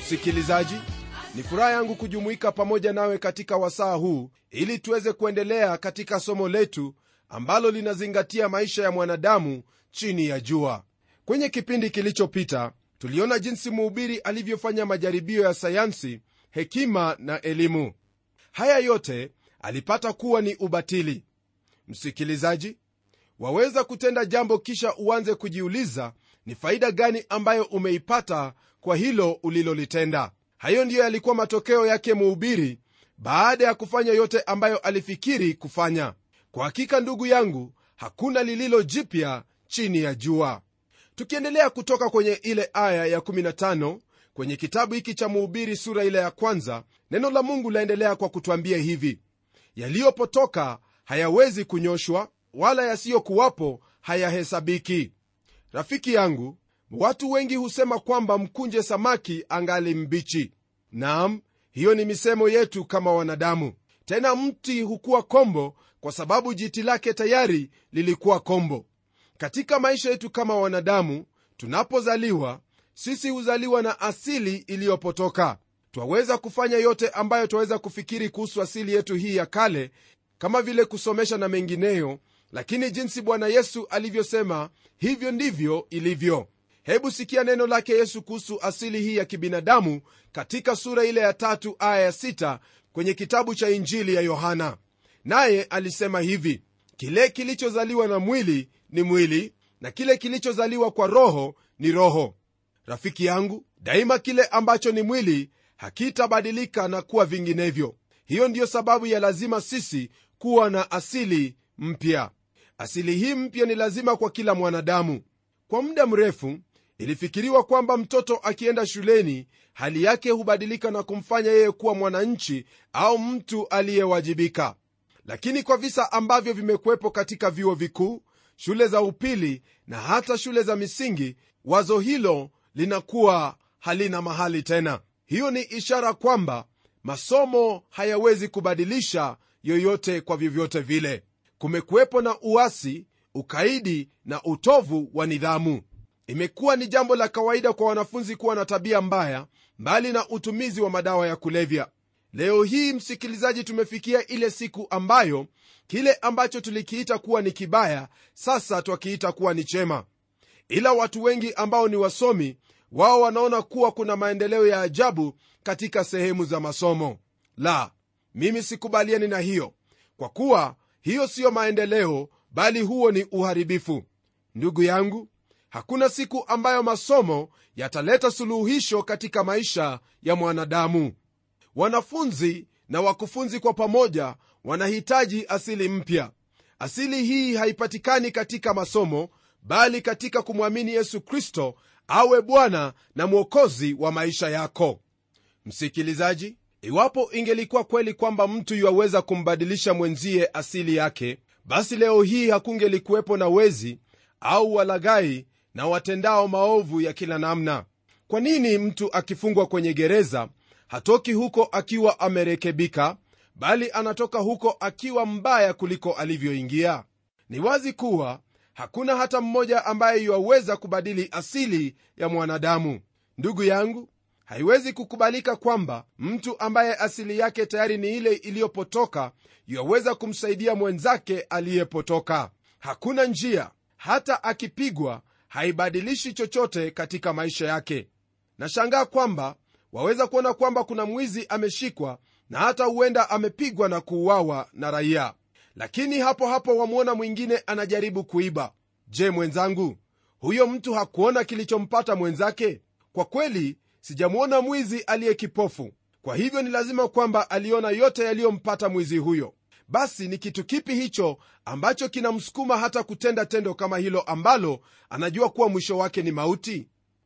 msikilizaji ni furaha yangu kujumuika pamoja nawe katika wasaa huu ili tuweze kuendelea katika somo letu ambalo linazingatia maisha ya mwanadamu chini ya jua kwenye kipindi kilichopita tuliona jinsi mhubiri alivyofanya majaribio ya sayansi hekima na elimu haya yote alipata kuwa ni ubatili msikilizaji waweza kutenda jambo kisha uanze kujiuliza ni faida gani ambayo umeipata kwa hilo ulilolitenda hayo ndiyo yalikuwa matokeo yake mhubiri baada ya kufanya yote ambayo alifikiri kufanya kwa hakika ndugu yangu hakuna lililo jipya chini ya jua tukiendelea kutoka kwenye ile aya ya15 kwenye kitabu hiki cha mhubiri sura ile ya kwanza neno la mungu laendelea kwa kutwambia hivi yaliyopotoka hayawezi kunyoshwa wala yasiyokuwapo hayahesabiki rafiki yangu watu wengi husema kwamba mkunje samaki angali mbichi naam hiyo ni misemo yetu kama wanadamu tena mti hukuwa kombo kwa sababu jiti lake tayari lilikuwa kombo katika maisha yetu kama wanadamu tunapozaliwa sisi huzaliwa na asili iliyopotoka twaweza kufanya yote ambayo twaweza kufikiri kuhusu asili yetu hii ya kale kama vile kusomesha na mengineyo lakini jinsi bwana yesu alivyosema hivyo ndivyo ilivyo hebu sikia neno lake yesu kuhusu asili hii ya kibinadamu katika sura ile ya tatu aya ya sita kwenye kitabu cha injili ya yohana naye alisema hivi kile kilichozaliwa na mwili ni mwili na kile kilichozaliwa kwa roho ni roho rafiki yangu daima kile ambacho ni mwili hakitabadilika na kuwa vinginevyo hiyo ndiyo sababu ya lazima sisi kuwa na asili mpya asili hii mpya ni lazima kwa kila mwanadamu kwa muda mrefu ilifikiriwa kwamba mtoto akienda shuleni hali yake hubadilika na kumfanya yeye kuwa mwananchi au mtu aliyewajibika lakini kwa visa ambavyo vimekuwepo katika vyuo vikuu shule za upili na hata shule za misingi wazo hilo linakuwa halina mahali tena hiyo ni ishara kwamba masomo hayawezi kubadilisha yoyote kwa vyovyote vile kumekuwepo na uasi ukaidi na utovu wa nidhamu imekuwa ni jambo la kawaida kwa wanafunzi kuwa na tabia mbaya mbali na utumizi wa madawa ya kulevya leo hii msikilizaji tumefikia ile siku ambayo kile ambacho tulikiita kuwa ni kibaya sasa twakiita kuwa ni chema ila watu wengi ambao ni wasomi wao wanaona kuwa kuna maendeleo ya ajabu katika sehemu za masomo la mimi sikubaliani na hiyo kwa kuwa hiyo siyo maendeleo bali huo ni uharibifu ndugu yangu hakuna siku ambayo masomo yataleta suluhisho katika maisha ya mwanadamu wanafunzi na wakufunzi kwa pamoja wanahitaji asili mpya asili hii haipatikani katika masomo bali katika kumwamini yesu kristo awe bwana na mwokozi wa maisha yako msikilizaji iwapo ingelikuwa kweli kwamba mtu yuwaweza kumbadilisha mwenzie asili yake basi leo hii hakungelikuwepo na wezi au walaghai na watendao maovu ya kila namna kwa nini mtu akifungwa kwenye gereza hatoki huko akiwa amerekebika bali anatoka huko akiwa mbaya kuliko alivyoingia ni wazi kuwa hakuna hata mmoja ambaye yuwaweza kubadili asili ya mwanadamu ndugu yangu haiwezi kukubalika kwamba mtu ambaye asili yake tayari ni ile iliyopotoka yuwaweza kumsaidia mwenzake aliyepotoka hakuna njia hata akipigwa haibadilishi chochote katika maisha yake nashangaa kwamba waweza kuona kwamba kuna mwizi ameshikwa na hata huenda amepigwa na kuuawa na raia lakini hapo hapo wamwona mwingine anajaribu kuiba je mwenzangu huyo mtu hakuona kilichompata mwenzake kwa kweli sijamwona mwizi aliye kipofu kwa hivyo ni lazima kwamba aliona yote yaliyompata mwizi huyo basi ni kitu kipi hicho ambacho kinamsukuma hata kutenda tendo kama hilo ambalo anajua kuwa mwisho wake ni mauti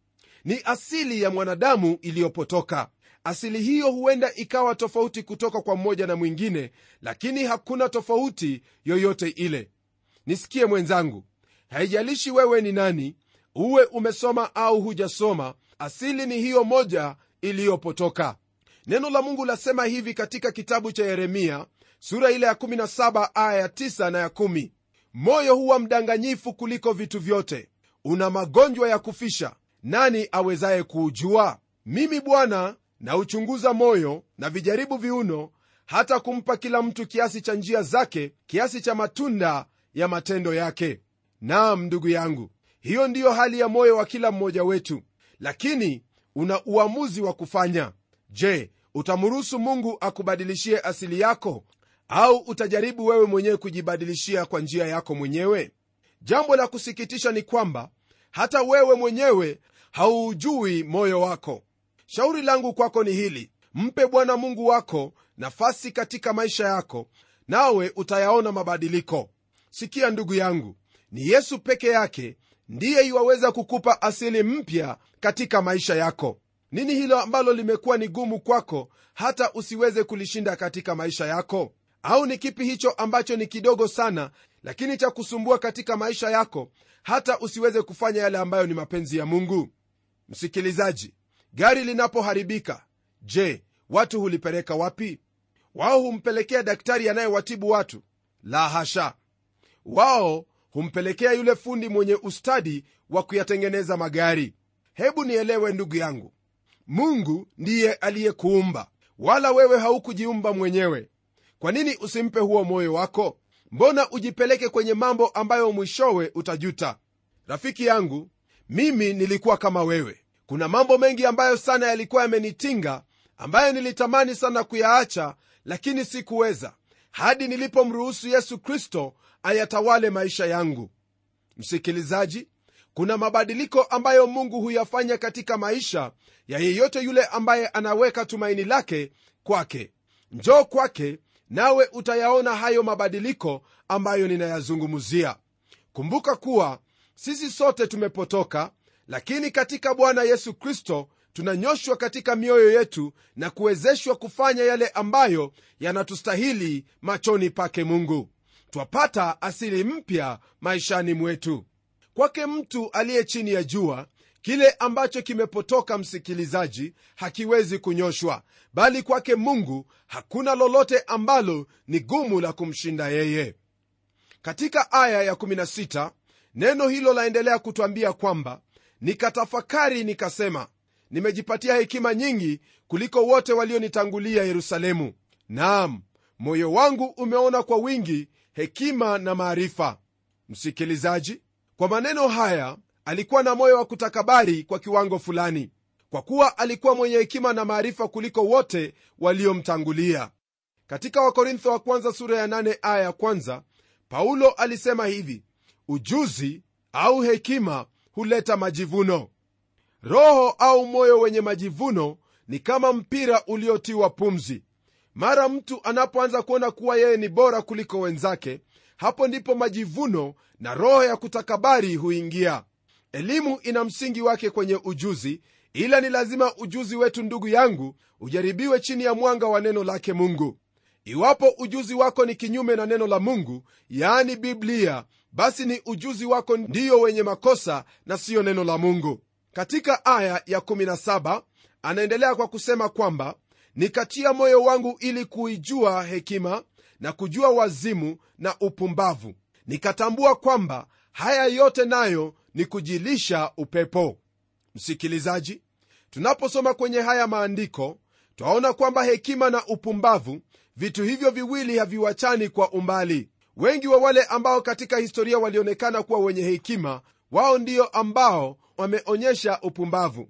ni asili ya mwanadamu iliyopotoka asili hiyo huenda ikawa tofauti kutoka kwa mmoja na mwingine lakini hakuna tofauti yoyote ile nisikie mwenzangu haijalishi wewe ni nani uwe umesoma au hujasoma asili ni hiyo moja iliyopotoka neno la mungu lasema hivi katika kitabu cha yeremia sura ile ya 17 aya ya 9 na ya 1 moyo huwa mdanganyifu kuliko vitu vyote una magonjwa ya kufisha nani awezaye kuujua mimi bwana nauchunguza moyo na vijaribu viuno hata kumpa kila mtu kiasi cha njia zake kiasi cha matunda ya matendo yake naam ndugu yangu hiyo ndiyo hali ya moyo wa kila mmoja wetu lakini una uamuzi wa kufanya je utamruhusu mungu akubadilishie asili yako au utajaribu wewe mwenyewe kujibadilishia kwa njia yako mwenyewe jambo la kusikitisha ni kwamba hata wewe mwenyewe hauujui moyo wako shauri langu kwako ni hili mpe bwana mungu wako nafasi katika maisha yako nawe utayaona mabadiliko sikia ndugu yangu ni yesu peke yake ndiye iwaweza kukupa asili mpya katika maisha yako nini hilo ambalo limekuwa ni gumu kwako hata usiweze kulishinda katika maisha yako au ni kipi hicho ambacho ni kidogo sana lakini cha kusumbua katika maisha yako hata usiweze kufanya yale ambayo ni mapenzi ya mungu msikilizaji gari linapoharibika je watu hulipeleka wapi wao humpelekea daktari anayewatibu watu la hasha wao humpelekea yule fundi mwenye ustadi wa kuyatengeneza magari hebu nielewe ndugu yangu mungu ndiye aliyekuumba wala wewe haukujiumba mwenyewe kwa nini usimpe huo moyo wako mbona ujipeleke kwenye mambo ambayo mwishowe utajuta rafiki yangu mimi nilikuwa kama wewe kuna mambo mengi ambayo sana yalikuwa yamenitinga ambayo nilitamani sana kuyaacha lakini sikuweza hadi nilipomruhusu yesu kristo ayatawale maisha yangu msikilizaji kuna mabadiliko ambayo mungu huyafanya katika maisha ya yeyote yule ambaye anaweka tumaini lake kwake njoo kwake nawe utayaona hayo mabadiliko ambayo ninayazungumzia kumbuka kuwa sisi sote tumepotoka lakini katika bwana yesu kristo tunanyoshwa katika mioyo yetu na kuwezeshwa kufanya yale ambayo yanatustahili machoni pake mungu twapata asili mpya maishani mwetu kwake mtu aliye chini ya jua kile ambacho kimepotoka msikilizaji hakiwezi kunyoshwa bali kwake mungu hakuna lolote ambalo ni gumu la kumshinda yeye katika aya ya16 neno hilo laendelea kutwambia kwamba nikatafakari nikasema nimejipatia hekima nyingi kuliko wote walionitangulia yerusalemu naam moyo wangu umeona kwa wingi hekima na maarifa msikilizaji kwa maneno haya alikuwa na moyo wa kutakabari kwa kiwango fulani kwa kuwa alikuwa mwenye hekima na maarifa kuliko wote waliomtangulia katika wakorintho wa kwanza sura ya 8 aya ya kwanza paulo alisema hivi ujuzi au hekima huleta majivuno roho au moyo wenye majivuno ni kama mpira uliotiwa pumzi mara mtu anapoanza kuona kuwa yeye ni bora kuliko wenzake hapo ndipo majivuno na roho ya kutakabari huingia elimu ina msingi wake kwenye ujuzi ila ni lazima ujuzi wetu ndugu yangu ujaribiwe chini ya mwanga wa neno lake mungu iwapo ujuzi wako ni kinyume na neno la mungu yaani biblia basi ni ujuzi wako ndiyo wenye makosa na siyo neno la mungu katika aya ya 17 anaendelea kwa kusema kwamba nikatia moyo wangu ili kuijua hekima na kujua wazimu na upumbavu nikatambua kwamba haya yote nayo ni kujilisha upepo msikilizaji tunaposoma kwenye haya maandiko twaona kwamba hekima na upumbavu vitu hivyo viwili haviwachani kwa umbali wengi wa wale ambao katika historia walionekana kuwa wenye hekima wao ndio ambao wameonyesha upumbavu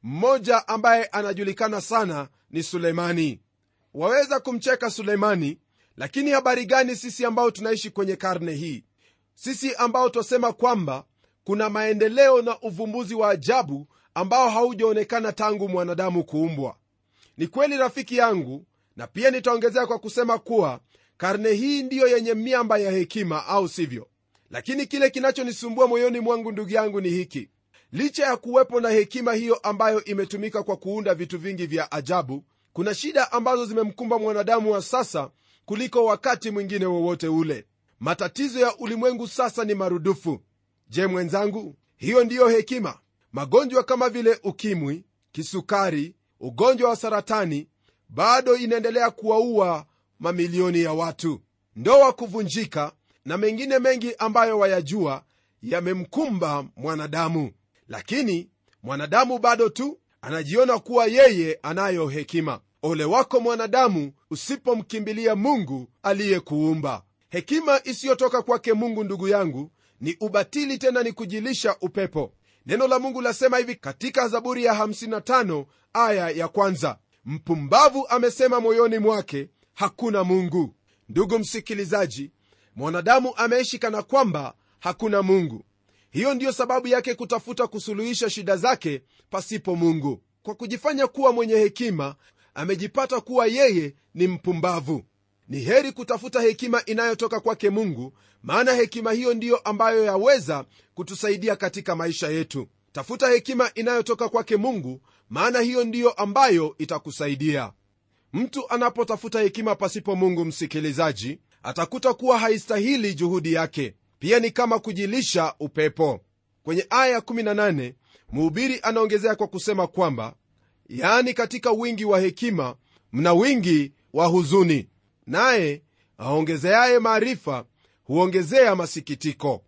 mmoja ambaye anajulikana sana ni sulemani waweza kumcheka sulemani lakini habari gani sisi ambao tunaishi kwenye karne hii sisi ambao twasema kwamba kuna maendeleo na uvumbuzi wa ajabu ambao haujaonekana tangu mwanadamu kuumbwa ni kweli rafiki yangu na pia nitaongezea kwa kusema kuwa karne hii ndiyo yenye miamba ya hekima au sivyo lakini kile kinachonisumbua moyoni mwangu ndugu yangu ni hiki licha ya kuwepo na hekima hiyo ambayo imetumika kwa kuunda vitu vingi vya ajabu kuna shida ambazo zimemkumba mwanadamu wa sasa kuliko wakati mwingine wowote ule matatizo ya ulimwengu sasa ni marudufu je mwenzangu hiyo ndiyo hekima magonjwa kama vile ukimwi kisukari ugonjwa wa saratani bado inaendelea kuwaua mamilioni ya watu ndoa kuvunjika na mengine mengi ambayo wayajua yamemkumba mwanadamu lakini mwanadamu bado tu anajiona kuwa yeye anayo hekima ole wako mwanadamu usipomkimbilia mungu aliyekuumba hekima isiyotoka kwake mungu ndugu yangu ni ubatili tena ni kujilisha upepo neno la mungu lasema hivi katika zaburi ya 55 aya ya kwanza mpumbavu amesema moyoni mwake hakuna mungu ndugu msikilizaji mwanadamu ameishi kana kwamba hakuna mungu hiyo ndiyo sababu yake kutafuta kusuluhisha shida zake pasipo mungu kwa kujifanya kuwa mwenye hekima amejipata kuwa yeye ni mpumbavu ni heri kutafuta hekima inayotoka kwake mungu maana hekima hiyo ndiyo ambayo yaweza kutusaidia katika maisha yetu tafuta hekima inayotoka kwake mungu maana hiyo ndiyo ambayo itakusaidia mtu anapotafuta hekima pasipo mungu msikilizaji atakuta kuwa haistahili juhudi yake pia ni kama kujilisha upepo kwenye aya 18 mhubiri anaongezea kwa kusema kwamba yaani katika wingi wa hekima mna wingi wa huzuni naye aongezeaye maarifa huongezea masikitiko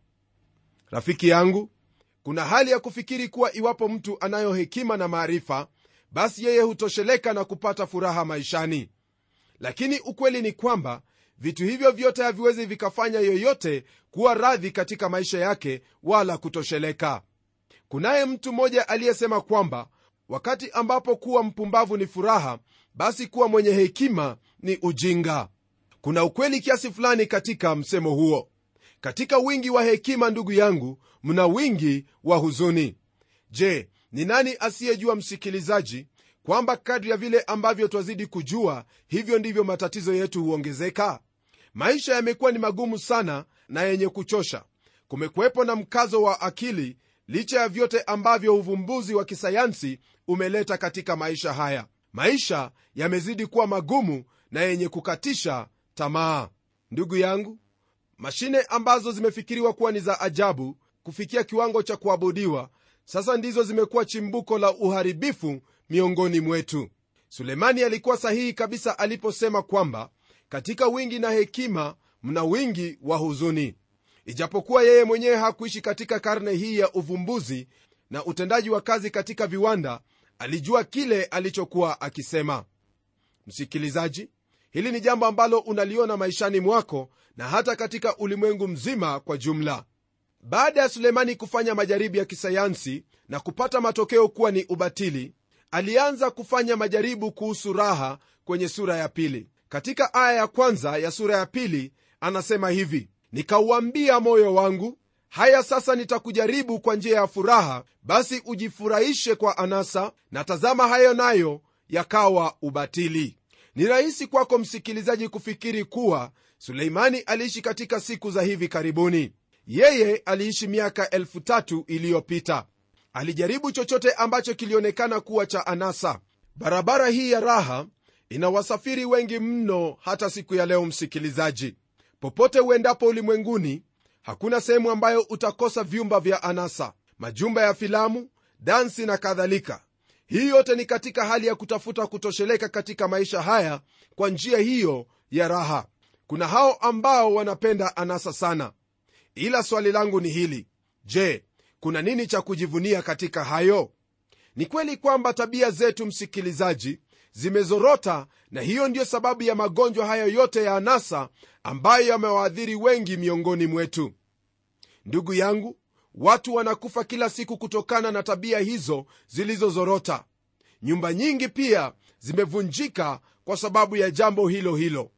rafiki yangu kuna hali ya kufikiri kuwa iwapo mtu anayo hekima na maarifa basi yeye hutosheleka na kupata furaha maishani lakini ukweli ni kwamba vitu hivyo vyote haviwezi vikafanya yoyote kuwa radhi katika maisha yake wala kutosheleka kunaye mtu mmoja aliyesema kwamba wakati ambapo kuwa mpumbavu ni furaha basi kuwa mwenye hekima ni ujinga kuna ukweli kiasi fulani katika msemo huo katika wingi wa hekima ndugu yangu mna wingi wa huzuni je ni nani asiyejua msikilizaji kwamba kadri ya vile ambavyo twazidi kujua hivyo ndivyo matatizo yetu huongezeka maisha yamekuwa ni magumu sana na yenye kuchosha kumekuwepo na mkazo wa akili licha ya vyote ambavyo uvumbuzi wa kisayansi umeleta katika maisha haya maisha yamezidi kuwa magumu na yenye kukatisha tamaa ndugu yangu mashine ambazo zimefikiriwa kuwa ni za ajabu kufikia kiwango cha kuabudiwa sasa ndizo zimekuwa chimbuko la uharibifu miongoni mwetu sulemani alikuwa sahihi kabisa aliposema kwamba katika wingi na hekima mna wingi wa huzuni ijapokuwa yeye mwenyewe hakuishi katika karne hii ya uvumbuzi na utendaji wa kazi katika viwanda alijua kile alichokuwa akisema msikilizaji hili ni jambo ambalo unaliona maishani mwako na hata katika ulimwengu mzima kwa jumla baada ya sulemani kufanya majaribu ya kisayansi na kupata matokeo kuwa ni ubatili alianza kufanya majaribu kuhusu raha kwenye sura ya pili katika aya ya kwanza ya sura ya pili anasema hivi nikauambia moyo wangu haya sasa nitakujaribu kwa njia ya furaha basi ujifurahishe kwa anasa na tazama hayo nayo yakawa ubatili ni rahisi kwako msikilizaji kufikiri kuwa suleimani aliishi katika siku za hivi karibuni yeye aliishi miaka elfu tatu iliyopita alijaribu chochote ambacho kilionekana kuwa cha anasa barabara hii ya raha ina wasafiri wengi mno hata siku ya leo msikilizaji popote uendapo ulimwenguni hakuna sehemu ambayo utakosa vyumba vya anasa majumba ya filamu dansi na kadhalika hii yote ni katika hali ya kutafuta kutosheleka katika maisha haya kwa njia hiyo ya raha kuna hao ambao wanapenda anasa sana ila swali langu ni hili je kuna nini cha kujivunia katika hayo ni kweli kwamba tabia zetu msikilizaji zimezorota na hiyo ndiyo sababu ya magonjwa hayo yote ya anasa ambayo yamewaadhiri wengi miongoni mwetu ndugu yangu watu wanakufa kila siku kutokana na tabia hizo zilizozorota nyumba nyingi pia zimevunjika kwa sababu ya jambo hilo hilo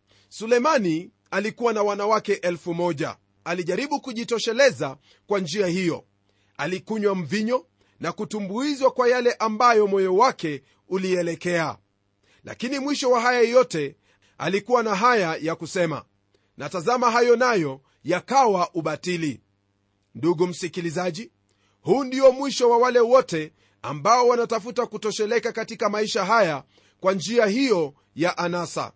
sulemani alikuwa na wanawake elfu moja alijaribu kujitosheleza kwa njia hiyo alikunywa mvinyo na kutumbuizwa kwa yale ambayo moyo wake ulielekea lakini mwisho wa haya yote alikuwa na haya ya kusema na tazama hayo nayo yakawa ubatili ndugu msikilizaji huu ndio mwisho wa wale wote ambao wanatafuta kutosheleka katika maisha haya kwa njia hiyo ya anasa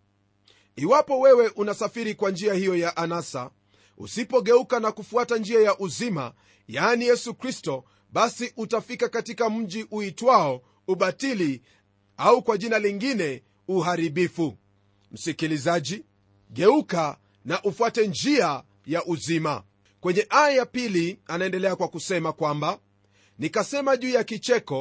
iwapo wewe unasafiri kwa njia hiyo ya anasa usipogeuka na kufuata njia ya uzima yaani yesu kristo basi utafika katika mji uitwao ubatili au kwa jina lingine uharibifu msikilizaji geuka na ufuate njia ya uzima kwenye aya ya pili anaendelea kwa kusema kwamba nikasema juu ya kicheko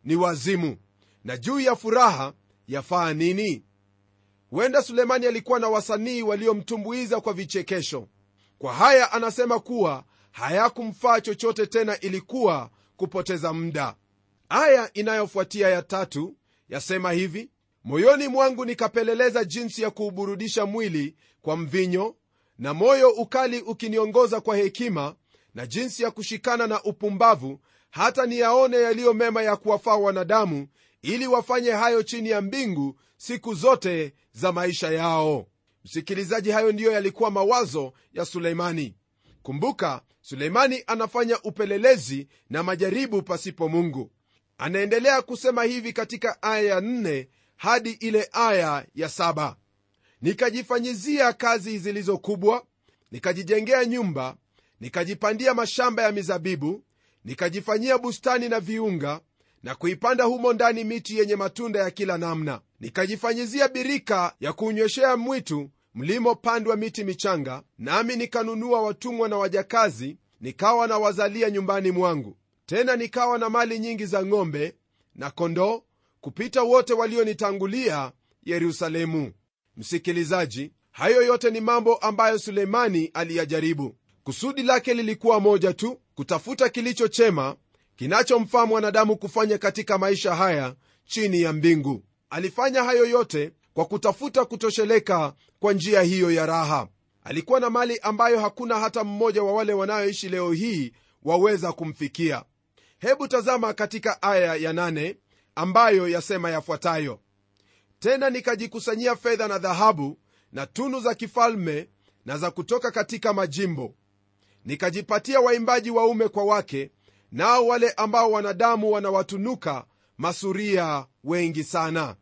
ni wazimu na juu ya furaha yafaa nini huenda sulemani alikuwa na wasanii waliomtumbuiza kwa vichekesho kwa haya anasema kuwa hayakumfaa chochote tena ilikuwa kupoteza muda aya inayofuatia ya tatu yasema hivi moyoni mwangu nikapeleleza jinsi ya kuuburudisha mwili kwa mvinyo na moyo ukali ukiniongoza kwa hekima na jinsi ya kushikana na upumbavu hata niyaone yaliyo mema ya kuwafaa wanadamu ili wafanye hayo chini ya mbingu siku zote za maisha yao msikilizaji hayo ndiyo yalikuwa mawazo ya suleimani kumbuka suleimani anafanya upelelezi na majaribu pasipo mungu anaendelea kusema hivi katika aya ya 4 hadi ile aya ya 7 nikajifanyizia kazi zilizo kubwa nikajijengea nyumba nikajipandia mashamba ya mizabibu nikajifanyia bustani na viunga na kuipanda humo ndani miti yenye matunda ya kila namna nikajifanyizia birika ya kuunyweshea mwitu mlimopandwa miti michanga nami nikanunua watumwa na wajakazi nikawa na wazalia nyumbani mwangu tena nikawa na mali nyingi za ng'ombe na kondoo kupita wote walionitangulia yerusalemu msikilizaji hayo yote ni mambo ambayo suleimani aliyajaribu kusudi lake lilikuwa moja tu kutafuta kilicho chema kinachomfaa mwanadamu kufanya katika maisha haya chini ya mbingu alifanya hayo yote kwa kutafuta kutosheleka kwa njia hiyo ya raha alikuwa na mali ambayo hakuna hata mmoja wa wale wanayoishi leo hii waweza kumfikia hebu tazama katika aya ya nane ambayo yasema yafuatayo tena nikajikusanyia fedha na dhahabu na tunu za kifalme na za kutoka katika majimbo nikajipatia waimbaji waume kwa wake nao wale ambao wanadamu wanawatunuka masuria wengi sana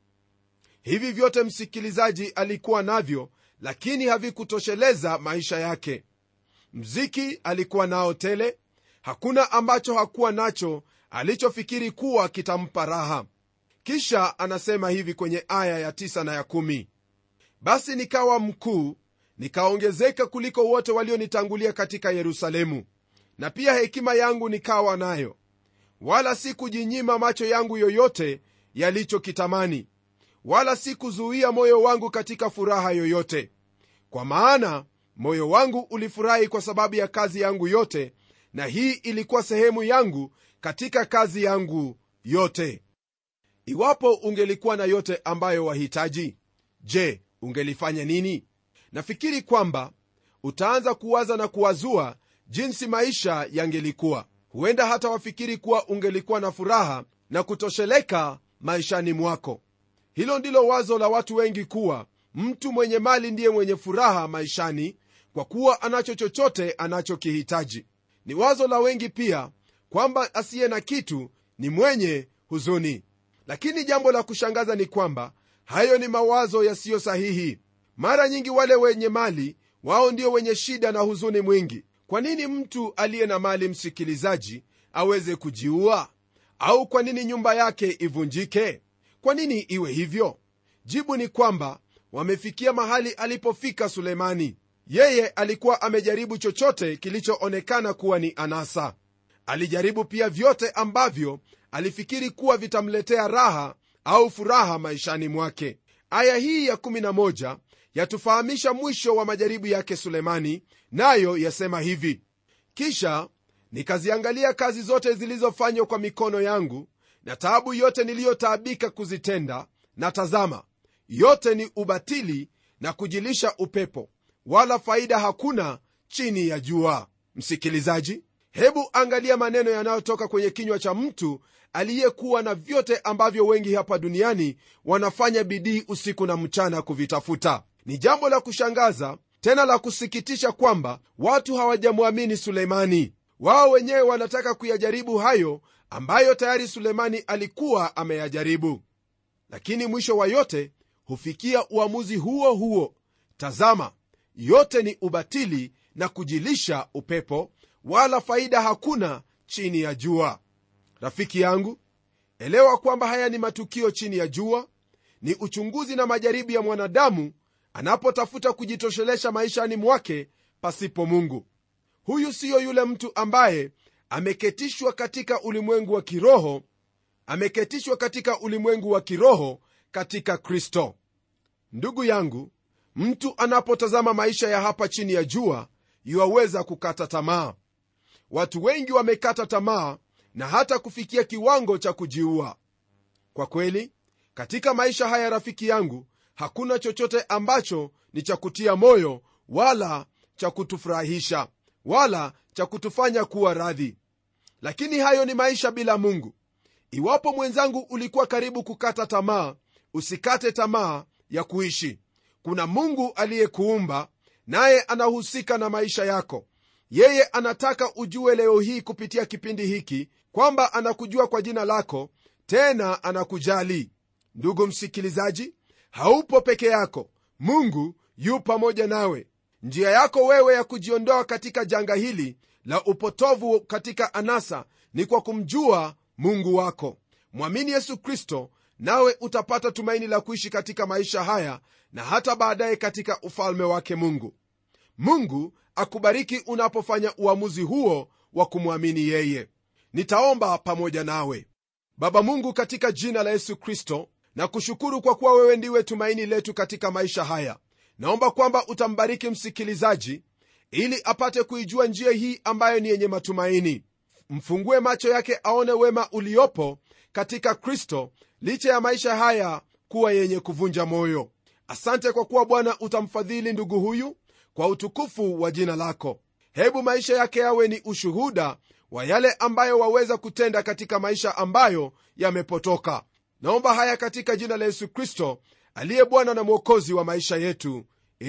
hivi vyote msikilizaji alikuwa navyo lakini havikutosheleza maisha yake mziki alikuwa nao tele hakuna ambacho hakuwa nacho alichofikiri kuwa kitampa raha kisha anasema hivi kwenye aya ya 9 na ya 1 basi nikawa mkuu nikaongezeka kuliko wote walionitangulia katika yerusalemu na pia hekima yangu nikawa nayo wala sikujinyima macho yangu yoyote yalichokitamani wala sikuzuia moyo wangu katika furaha yoyote kwa maana moyo wangu ulifurahi kwa sababu ya kazi yangu yote na hii ilikuwa sehemu yangu katika kazi yangu yote iwapo ungelikuwa na yote ambayo wahitaji je ungelifanya nini nafikiri kwamba utaanza kuwaza na kuwazua jinsi maisha yangelikuwa huenda hata wafikiri kuwa ungelikuwa na furaha na kutosheleka maishani mwako hilo ndilo wazo la watu wengi kuwa mtu mwenye mali ndiye mwenye furaha maishani kwa kuwa anacho chochote anachokihitaji ni wazo la wengi pia kwamba asiye na kitu ni mwenye huzuni lakini jambo la kushangaza ni kwamba hayo ni mawazo yasiyo sahihi mara nyingi wale wenye mali wao ndio wenye shida na huzuni mwingi kwa nini mtu aliye na mali msikilizaji aweze kujiua au kwa nini nyumba yake ivunjike kwa nini iwe hivyo jibu ni kwamba wamefikia mahali alipofika sulemani yeye alikuwa amejaribu chochote kilichoonekana kuwa ni anasa alijaribu pia vyote ambavyo alifikiri kuwa vitamletea raha au furaha maishani mwake aya hii ya 11 yatufahamisha mwisho wa majaribu yake sulemani nayo yasema hivi kisha nikaziangalia kazi zote zilizofanywa kwa mikono yangu na taabu yote niliyotaabika kuzitenda na tazama yote ni ubatili na kujilisha upepo wala faida hakuna chini ya jua msikilizaji hebu angalia maneno yanayotoka kwenye kinywa cha mtu aliyekuwa na vyote ambavyo wengi hapa duniani wanafanya bidii usiku na mchana kuvitafuta ni jambo la kushangaza tena la kusikitisha kwamba watu hawajamwamini suleimani wao wenyewe wanataka kuyajaribu hayo ambayo tayari sulemani alikuwa ameyajaribu lakini mwisho wa yote hufikia uamuzi huo huo tazama yote ni ubatili na kujilisha upepo wala faida hakuna chini ya jua rafiki yangu elewa kwamba haya ni matukio chini ya jua ni uchunguzi na majaribu ya mwanadamu anapotafuta kujitoshelesha maishani mwake pasipo mungu huyu siyo yule mtu ambaye ameketishwa katika ulimwengu wa kiroho ameketishwa katika ulimwengu wa kiroho katika kristo ndugu yangu mtu anapotazama maisha ya hapa chini ya jua yuwaweza kukata tamaa watu wengi wamekata tamaa na hata kufikia kiwango cha kujiua kwa kweli katika maisha haya rafiki yangu hakuna chochote ambacho ni cha kutia moyo wala cha kutufurahisha wala cha kutufanya kuwa radhi lakini hayo ni maisha bila mungu iwapo mwenzangu ulikuwa karibu kukata tamaa usikate tamaa ya kuishi kuna mungu aliyekuumba naye anahusika na maisha yako yeye anataka ujue leo hii kupitia kipindi hiki kwamba anakujua kwa jina lako tena anakujali ndugu msikilizaji haupo peke yako mungu yu pamoja nawe njia yako wewe ya kujiondoa katika janga hili la upotovu katika anasa ni kwa kumjua mungu wako mwamini yesu kristo nawe utapata tumaini la kuishi katika maisha haya na hata baadaye katika ufalme wake mungu mungu akubariki unapofanya uamuzi huo wa kumwamini yeye nitaomba pamoja nawe baba mungu katika jina la yesu kristo na kushukuru kwa kuwa wewe ndiwe tumaini letu katika maisha haya naomba kwamba utambariki msikilizaji ili apate kuijua njia hii ambayo ni yenye matumaini mfungue macho yake aone wema uliopo katika kristo licha ya maisha haya kuwa yenye kuvunja moyo asante kwa kuwa bwana utamfadhili ndugu huyu kwa utukufu wa jina lako hebu maisha yake yawe ni ushuhuda wa yale ambayo waweza kutenda katika maisha ambayo yamepotoka naomba haya katika jina la yesu kristo aliye bwana na mwokozi wa maisha yetu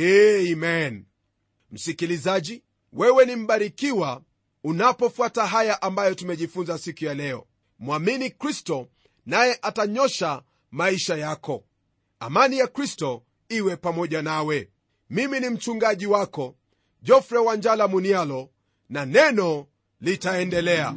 amen msikilizaji wewe ni mbarikiwa unapofuata haya ambayo tumejifunza siku ya leo mwamini kristo naye atanyosha maisha yako amani ya kristo iwe pamoja nawe mimi ni mchungaji wako jofre wanjala munialo na neno litaendelea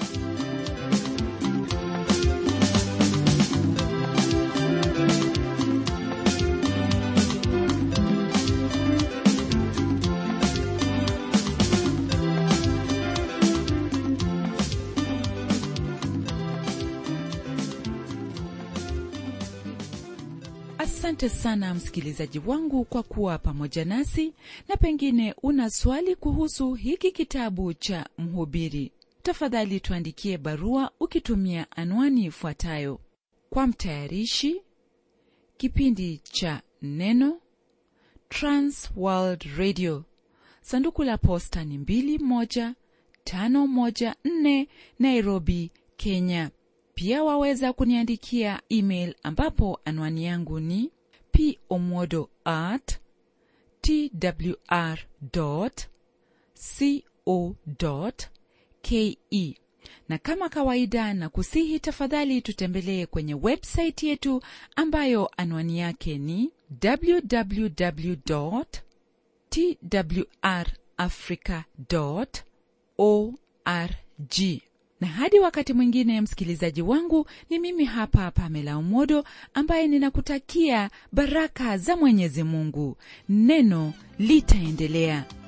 asante sana msikilizaji wangu kwa kuwa pamoja nasi na pengine una swali kuhusu hiki kitabu cha mhubiri tafadhali tuandikie barua ukitumia anwani ifuatayo kwa mtayarishi kipindi cha neno transworld radio sanduku la posta ni 21514 nairobi kenya pia waweza kuniandikia email ambapo anwani yangu ni pomodo at twr co ke na kama kawaida na kusihi tafadhali tutembelee kwenye websaiti yetu ambayo anwani yake ni www twrafrica org na hadi wakati mwingine msikilizaji wangu ni mimi hapa pamela umodo ambaye ninakutakia baraka za mwenyezi mungu neno litaendelea